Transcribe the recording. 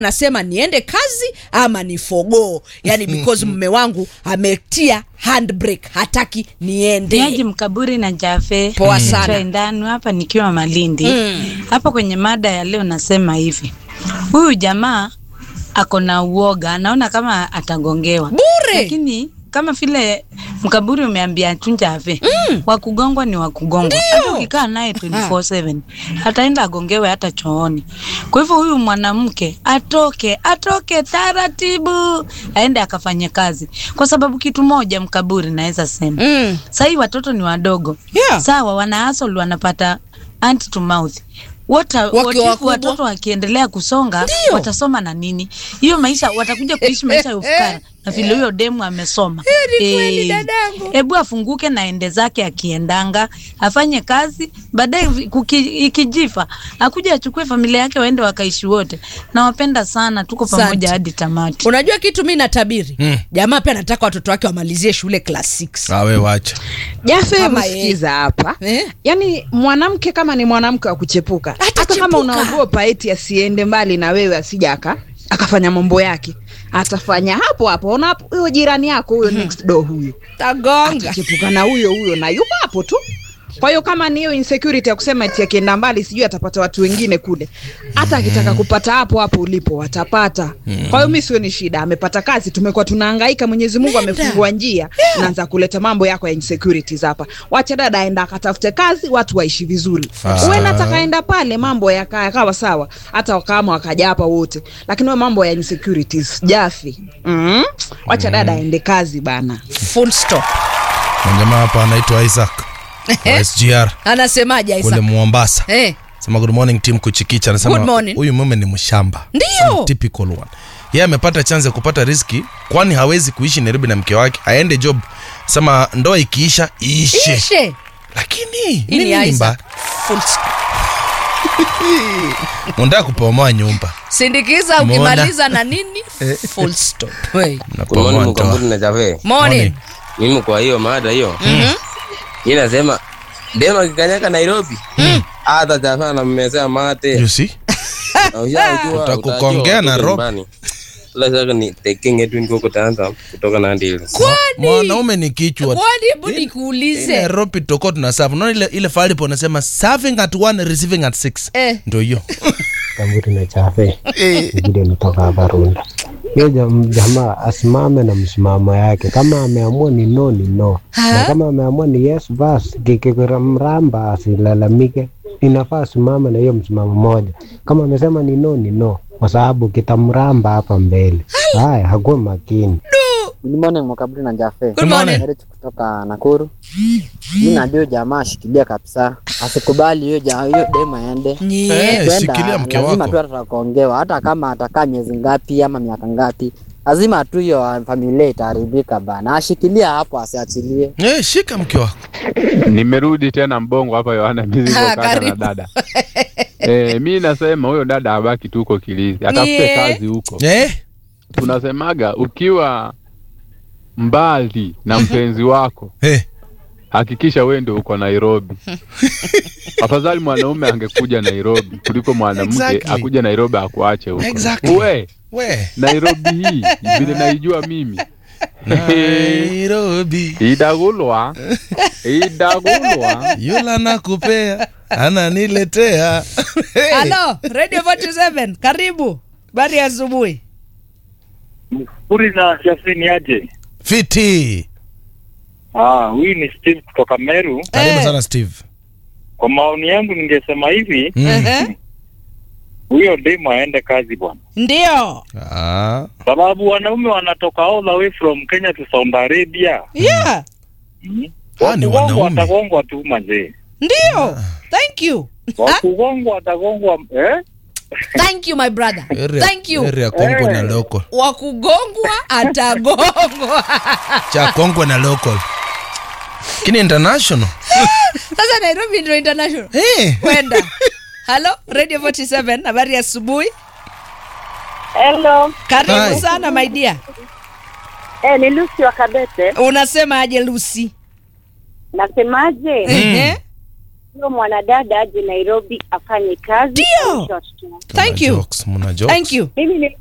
nasema niende kazi ama nifogoo yani because mme wangu ametia handbrake hataki Niaji niende Mkaburi na Jafe Poa sana. Twaendanu hapa nikiwa Malindi hapa kwenye mada ya leo nasema hivi, huyu jamaa ako na uoga, anaona kama atagongewa bure lakini kama vile Mkaburi umeambia tu Jafe wakugongwa ni wakugongwa, hata ukikaa naye 24/7 ataenda agongewe hata chooni. Kwa hivyo huyu mwanamke atoke, atoke taratibu, aende akafanye kazi, kwa sababu kitu moja Mkaburi naweza sema mm. sahii watoto ni wadogo Yeah. sawa, wana hustle wanapata hand to mouth Wata, Wakiwa watifu wakubwa. watoto wakiendelea kusonga Ndio. watasoma na nini? Hiyo maisha watakuja kuishi maisha ya ufukara na vile huyo demu amesoma. ni kweli Eh, dadangu. Hebu afunguke na ende zake akiendanga, afanye kazi, baadaye vi- kuki- ikijifa akuja achukue familia yake waende wakaishi wote. Nawapenda sana, tuko Asante. pamoja hadi tamati. unajua kitu mi natabiri Mm. jamaa pia anataka watoto wake wamalizie shule class 6 awe wacha Jafe, Kama hebu sikiza hapa Eh? yaani mwanamke kama ni mwanamke wa kuchepuka hata Atachepuka. kama unaogopa eti asiende mbali na wewe asija aka akafanya mambo yake atafanya hapo hapo ona hapo huyo jirani yako huyo next door huyo tagonga atachepuka na huyo huyo na yuko hapo tu kwa hiyo kama ni hiyo insecurity ya kusema eti akienda mbali sijui atapata watu wengine kule hata akitaka kupata hapo hapo ulipo watapata kwa hiyo mi sioni shida amepata kazi tumekuwa tunahangaika mwenyezi mungu amefungua njia naanza kuleta mambo yako ya insecurities hapa wacha dada aenda akatafute kazi watu waishi vizuri Sawa. uwe nataka enda pale mambo yaka- yakawa sawa hata kama wakaja hapa wote lakini we mambo ya insecurities jafi mm? wacha dada aende kazi bana full stop Na jamaa hapa anaitwa isaac wa sgr anasemaje kule Isaac? mombasa eh. sema good morning team kuchikicha Good anasema morning. huyu mume ni mshamba Ndio. Some typical one yeye amepata chance ya kupata riski kwani hawezi kuishi nairobi na mke wake aende job sema ndoa ikiisha iishe ishe lakini Hii ni nini Isaac. mba Full stop. unataka kupomoa nyumba sindikiza Mbona? ukimaliza na nini full stop Hey. Mnapomoa Good morning ndoa. Mkamburi na Jave. morning Mimi kwa hiyo mada hiyo hii nasema dema akikanyaka Nairobi hata Jave anammezea mate You see? Na ushajua, Utakukongea utajua na watoto rope. nyumbani. Ila sasa ni taking it win huko Tanzania kutoka Nandi Hills. mwanaume ni kichwa kwani hebu ile nikuulize ropi toko tuna serve unaona ile ile fali po nasema serving at one receiving at six Eh. ndio hiyo Kamburi na Chafe vile nitoka hapa Runda. Hiyo jam- jamaa asimame na msimamo yake, kama ameamua ni no ni no, na kama ameamua ni yes basi, kikimramba asilalamike. Inafaa asimame na hiyo msimamo moja. Kama amesema ni no ni no, kwa sababu kitamramba hapa mbele. Haya, hakuwa makini. Good morning Mwakaburi na Jafe. Good morning. Eric kutoka Nakuru. Mimi najua jamaa ashikilia kabisa. Asikubali hiyo ja hiyo demo aende. Nye. Eh, Kwenda, shikilia mke lazima tu wako atakongewa hata kama atakaa miezi ngapi ama miaka ngapi. Lazima tu hiyo familia itaharibika bana. Ashikilia hapo asiachilie. eh, shika mke wako Nimerudi tena Mbongo hapa Yohana Mizigo Ah, kaka na karibu. dada. Eh, mi nasema huyo dada abaki tu huko Kilifi, atafute Nie. kazi huko. eh? Tunasemaga ukiwa mbali na mpenzi wako Eh. hakikisha wewe ndio uko Nairobi. Afadhali mwanaume angekuja Nairobi kuliko mwanamke Exactly. akuja Nairobi akuache huko. Exactly. We, we Nairobi hii vile naijua mimi nairobi idagulwa idagulwa yula nakupea ananiletea Hey. halo radio 47 karibu bari ya asubuhi Puri na Jafini aje? fiti Ah, huyu ni Steve kutoka Meru. karibu Eh. sana steve Kwa maoni yangu ningesema hivi, mm. Ehe. huyo demu aende kazi bwana, ndio ah. sababu wanaume wanatoka all the way from Kenya to Saudi Arabia. yeah Ah, ni Wakugongwa wanaume. atagongwa tu manzee, ndio thank you wakugongwa atagongwa eh? thank you my brother Area- thank you area kongwe na Eh. local wa kugongwa atagongwa cha kongwe na local lakini international sasa nairobi ndio international Eh. kwenda halo radio 47 habari ya asubuhi Hello. karibu Hi. sana my dear Eh, ni Lucy wa Kabete. unasema aje lusi Nasemaje? Ehe. huyo mwanadada aje Nairobi afanye kazi. Ndio. Short term. Thank you. Jokes, mna jokes. Thank you. Mimi ni